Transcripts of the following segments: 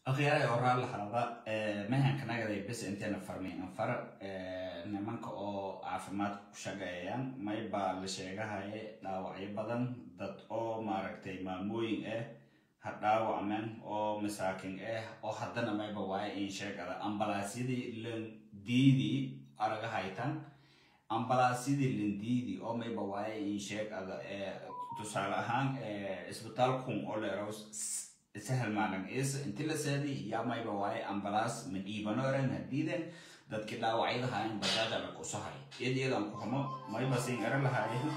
akhyaray oraa lahaada mehankanaagaday bes inteena farmi anfar nimanka oo caafimaadka ku shaqeeyaan maybaa la sheegahaye dhaawacyo badan dad oo maaragtay maamooyin ah ha dhaawacmeen oo masaakin ah oo haddana mayba waaye in sheegada ambalaasyadii landiidii araga haytan ambalaasyadii landiidi oo mayba waaye in sheegada tusaale ahaan isbitaalkun oo leero sahal maalan is inti la seedi yaa mayba waaye ambalaas ma dhiibano eran hadiiden dadkii dhaawacyada haayan bajaada la kusahay iyad iyadan ku xumo mayba siin eran lahaayen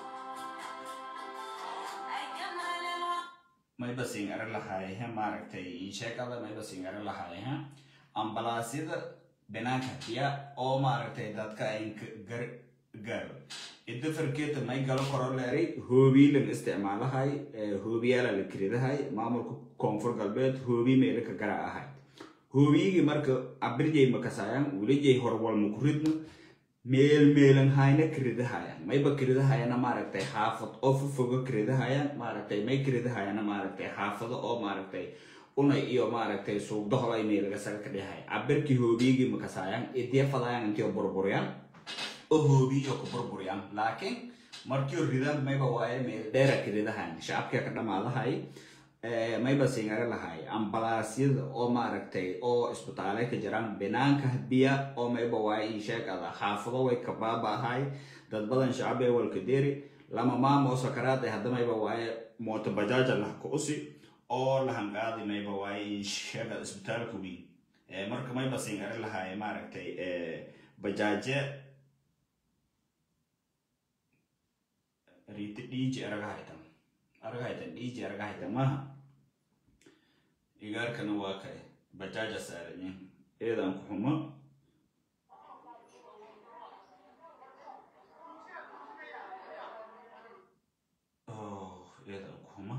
mayba siin eran lahaaye maaragtay insheegada mayba siin eran lahaaye ambalaasyada banaanka biya oo maaragtay dadka ay gar gaaro idda farkeeta may galo koro leeray hoobii lan isticmaalahay hoobiyaala la kiridahay maamulka koonfur galbeed hoobii meela ka gara ahay hoobiyigii marka abirjay makasaayan wilijay horwalma kuridna meel meelan hayna kiridahayan mayba kiridahayana maaragtay xaafad oo fofoga kiridahayaan maaragtay may kiridahayana maaragtay xaafado oo maaragtay unay iyo maaragtay suugdaholay meelaga saga ka dhihay cabirkii hoobiyigii makasaayan idee fadayan intio burburyaan oo hoobiyo ku burburyaan laakiin markii ridaan mayba waaye meel dheera kiridahan shacabkii ka dhamaadahay mayba singare lahay ambalaasyada oo maaragtay oo isbitaale ka jiraan banaanka biya oo mayba waaye in sheegada xaafado way ka baabaahay dad badan shacabee walka deri lama maamo oo sakaraad ee hadda mayba waaye mooto bajaaja lah ku usi oo lahanqaadi mayba waaye in sheegada isbitaalka weyn marka mayba singare lahay maaragtay bajaaje riti dhiiji aragahaytan aragahaytan dhiiji aragahaytan maha igaarkana waa kae bajaaja saaranye eedan ku xumo eedan ku xumo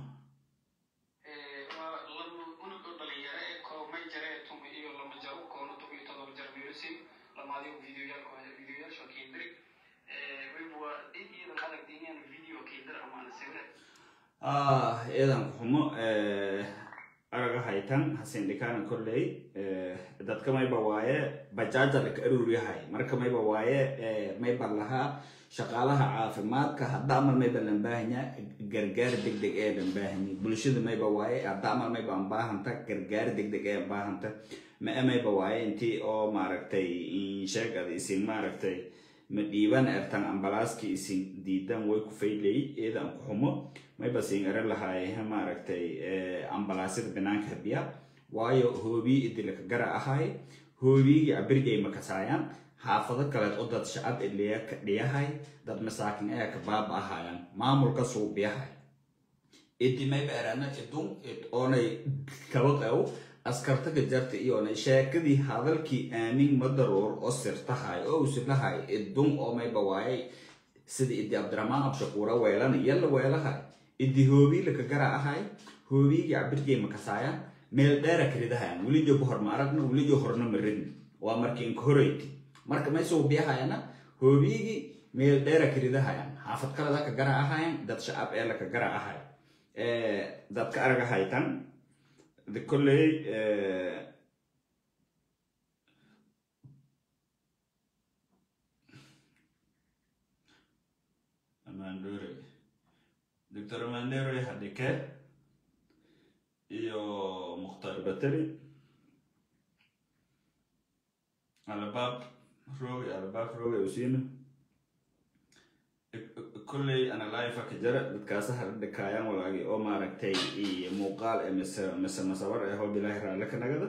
lamaadigo videoyaalka kendri weliba iidan adag diiniyaan video kendri ama sawir eedan ku xumo araga haytan hasindhikaana kolley dadka mayba waaye bajaaja laka aruuryahay marka mayba waaye mayba lahaa shaqaalaha caafimaadka hadda amal mayba lan baahanya gargaar degdeg ee lan baahanya bulshada mayba waaye hadda amal mayba an baahanta gargaar degdeg ee an baahanta ma mayba waaye intii oo maaragtay sheegada isin maaragtay ma dhiiban ertan ambalaaskii isin diidan way ku faylay eedan ku xumo mayba siin eran lahaaye maaragtay ambalaasyada banaanka habiya waayo hoobii idilaka gara ahay hoobiyigii abirjay makasaayaan xaafado kaleed oo dad shacab idliya ka dhiyahay dad masaakin ayaa ka baaba ahayaan maamulka suubiyahay idi mayba erana idun oonay kaba qaw askarta ka jarta iyoonay sheekadii hadalkii aamin madaruur oo sirtahay oo usilahay idun oo mayba waayay sida idi cabdiraxmaan abshakuura weelana yalla weelahay idi hoobii laka gara ahay hoobiyigii cabirjay makasaaya meel dheera karidahayan welijo bahor ma aragna welijo horna ma ridna waa markii inka horeyti marka may suubiyahayana hoobiyigii meel dheera karidahayan xaafad kaleda ka gara ahayan dad shacab ee laka gara ahay dadka araga haytan de kolley mandore doctor mandore hadike iyo mukhtar bateri albaab roge albaab roge usina kolley ana life ka jara dadkaasa hardhikaayaan walaagi oo maaragtay iyo muuqaal ee mise mise masabar ee hoo bilaahi raalle ka nagada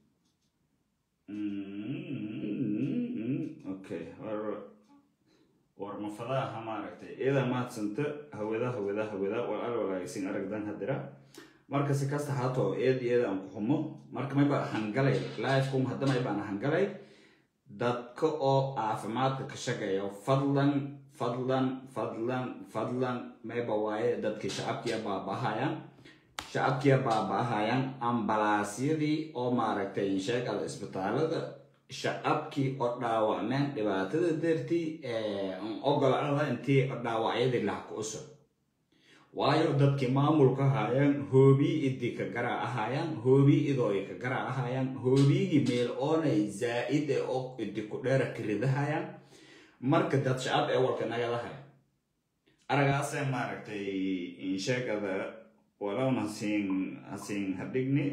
okay war mafadaha maaragtay iyada mahadsanta hawada hawada hawada walaal walaagsin aragdan hadira marka si kasta haatoo eed iyada aan ku xumo marka mayba hangalay lifekum hadda maybaan hangalay dadka oo caafimaadka ka shaqeeya fadlan fadlan fadlan fadlan mayba waaye dadkii shacabkiya baabahayaan shacabkiya baabahayaan ambalaasyadii oo maaragtay sheegada isbitaalada shacabkii oo dhaawacmeen dhibaatada dartii ogolada intii dhaawacyadii laha ku usub waayo dadkii maamulka haayaan hoobii idi ka garaa ahaayaan hoobii idooy ka garaa ahaayaan hoobigii meel oonay zaa'id e oo idi ku dheera kiridahayaan marka dad shacab ee walka nagadahay aragaasee maaragtay insheegada walowna hasiin hasiin hadhigni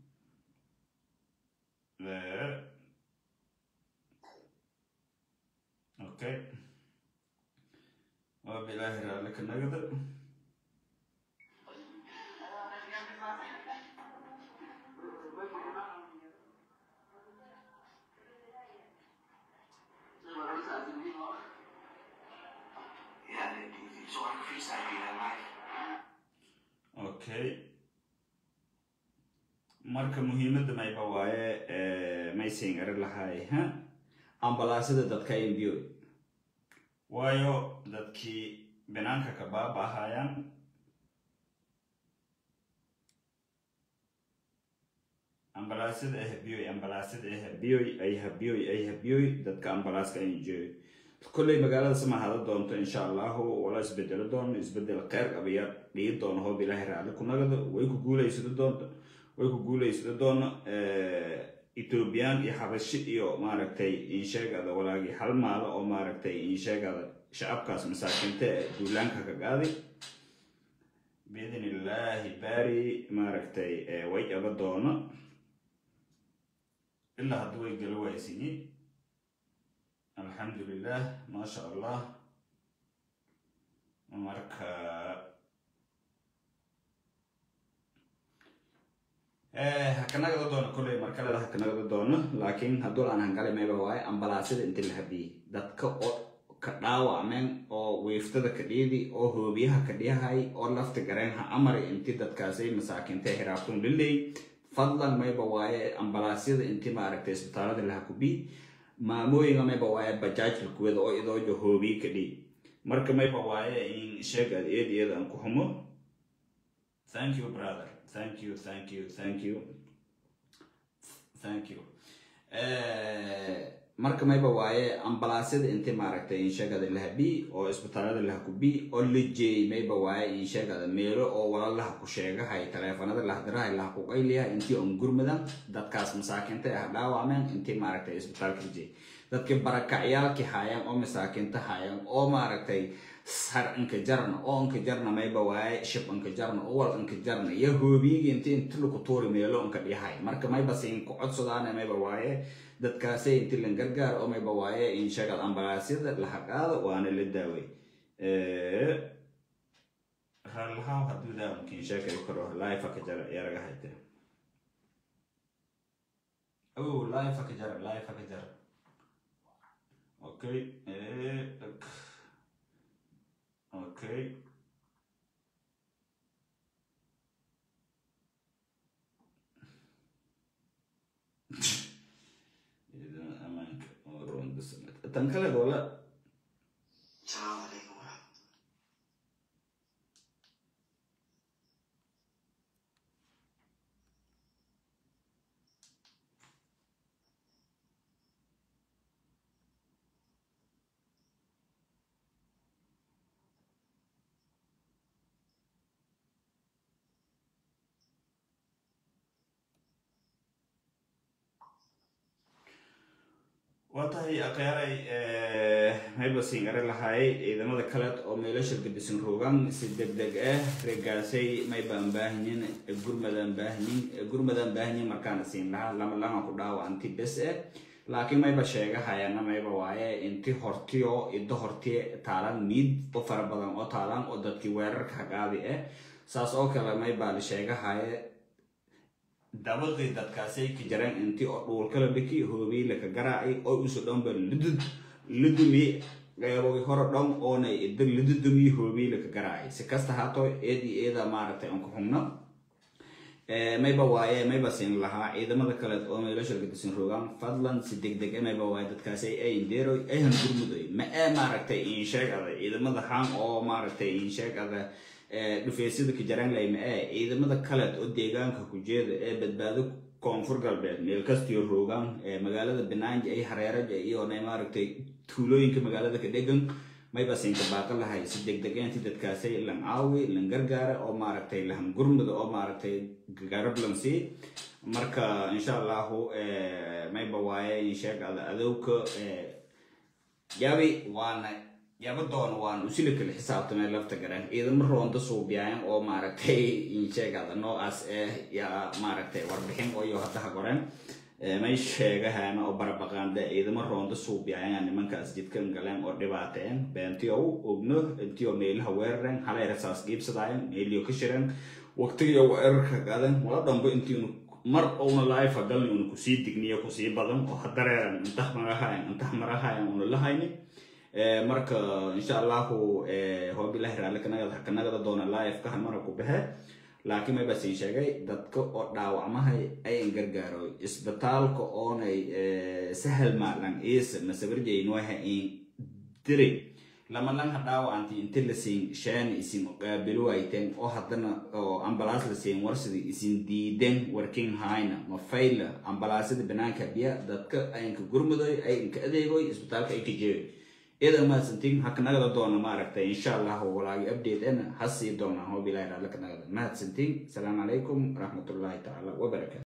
okay waa bilaahi raalli ka nagada Ja, die, die, die zorg freestyle weer live. okay marka muhiimadda mayba waaye maysin eri lahay ha ambalaasada dadka imbiyo waayo dadkii banaanka ka baaba'ahayaan ambalaasada ay habiyoy ambalaasada ay habiyoy ay habiyoy ay habiyoy dadka ambalaaska ay injeeyo kolley magaalada sama hada doonto insha allahu wala isbedelo doono isbedel kheyr abiya dhigi doono hoob ilaahay raalli ku nagado way ku guulaysado doonto way ku guulaysado doono ethoobiyan iyo xabashi iyo maaragtay insheegada walaagii hal maalo oo maaragtay insheegada shacabkaas masaakinta ee duulaanka ka qaaday biidn illaahi baari maaragtay way aba doono ilaa hadda way gala waaysiyi alxamdulilah maasha allah marka hakanagada doono kolley markaleda hakanagada doono laakiin hadduu aan hangali mayba waaye ambalaasada inta la habiyey dadka oo ka dhaawacmeen oo wiiftada ka dhiidi oo hoobiyaha ka dhiyahay oo lafta gareenha amari inti dadkaasay masaakiinta hiraabtun liley fadlan mayba waaye ambalaasyada inti maaragtay isbitaalada laha kubi maamooyinga mayba waaye bajaajka kuwada oo idoojo hoobiyi ka dhii marka mayba waaye in sheegaad eed iyada aan ku humo thank you brother thank you thank you thank you thank you marka mayba waaye ambalaasyada inti maaragtay insheegada lahabi oo isbitaalada lahakubi oo la jeeyay mayba waaye insheegada meelo oo walalaha ku sheegahay taleefanada lahdirahay laha ku qayliyahay intii on gurmadan dadkaas masaakiinta ah dhaawacmeen intii maaragtay isbitaalka la jeeyay dadkii barakacyaalkii haayaan oo masaakiinta haayaan oo maaragtay sar inka jarna oo inka jarna mayba waaye shib inka jarna oo wal inka jarna iyo hoobiyigi inti inti laku tuuri meelo inka dhiyahay marka mayba siin ku codsadaana mayba waaye dadkaasay inti lan gargaar oo mayba waaye in sheegad ambalaasyada laha qaado waana la daaway rallahaw hadduu daawamkiin sheekay karo laifa ka jara yaraga hayte oh laifa ka jara laifa ka jara okay okay amaanka oo roonda sanad tan kale wala Assalamu alaikum warahmatullahi waa tahay akhyaray mayba singare lahay ciidamada kale oo meelasha gadisan rogan si deg deg ah regaasay maybaan baahanyin gurmadaan baahanyin gurmadaan baahanyin markaana siin lahaa lama lama ku dhaawa anti bes eh laakiin mayba sheegahayana mayba waaye inti hortiyo iddo horti taalan miid oo fara badan oo taalan oo dadkii weerarka hagaadi ah saas oo kale maybaa la sheegahaye dabaqii dadkaasay ka jareen intii oo dhuulkala dhiki hoobiy laka garaacay oo isu dhanba lidud lidumi qeybogi hore dhan oona idda lidudumi hoobiy laka garaacay si kasta haato eedi eeda maaragtay aan ku xugno mayba waaye mayba siin lahaa ciidamada kale oo meelasha gadisan rogaan fadlan si deg deg mayba waaye dadkaasi ay indeeroy ayhan gurmudoy ma ee maaragtay insheegada ciidamada haan oo maaragtay insheegada dhufeesyada kajaraan ma ee ciidamada kaleed oo deegaanka ku jeeda ee badbaado koonfur galbeed meel kastiyo roogaan magaalada banaanja ay hareeraja iyo maaragtay tuulooyinka magaalada ka dhegan mayba siinka baaqa lahay si degdeg inti dadkaasay lan caawi lan gargaara oo maaragtay lahan gurmada oo maaragtay garab lan sii marka insha allahu mayba waaye insheeg adowka yabi waana yaba doona waan usila kala xisaabtamay lafta garan ciidamo roonda suubiyaayan oo maaragtay insheegada noocaas eh yaa maaragtay warbixin oyo haddaha goren may sheegahaan oo barabaqaanda ciidamo roonda suubiyaayan nimankaas jidkan galeen oo dhibaateen beentiyow ogno intiyo meelaha weeraren halay rasaas giibsadaayan meeliyo ka shiran waqtigiyo weerarka gadan wala dhanbo intiinu mar una life galni una kusii digniyo kusii badan oo hadareeran intah marahayan intah marahayan una lahayni marka insha allahu hoobilahi raalli kanagada kanagada doona life ka halmara ku baxe laakiin mayba siin sheegay dadka oo dhaawacmahay ayan gargaaro isbitaalka oonay sahal maalan isa masabarjaynoha in diri lama lanha dhaawacanti inti la siin shaan isin qaabilu ayteen oo haddana oo ambalaas la siin warsida isin diiden warking hayna ma fayla ambalaasada banaanka biya dadka ayanka gurmudoy ayanka adeegoy isbitaalka ay ka jeeyo idan mahadsantiin hakanagada doona maaragtay insha allahu walaagi update ena hasii doonaa hobilahi raalli kanagada mahadsantiin asalaamu calaykum waraxmatullaahi tacaala wabarakatu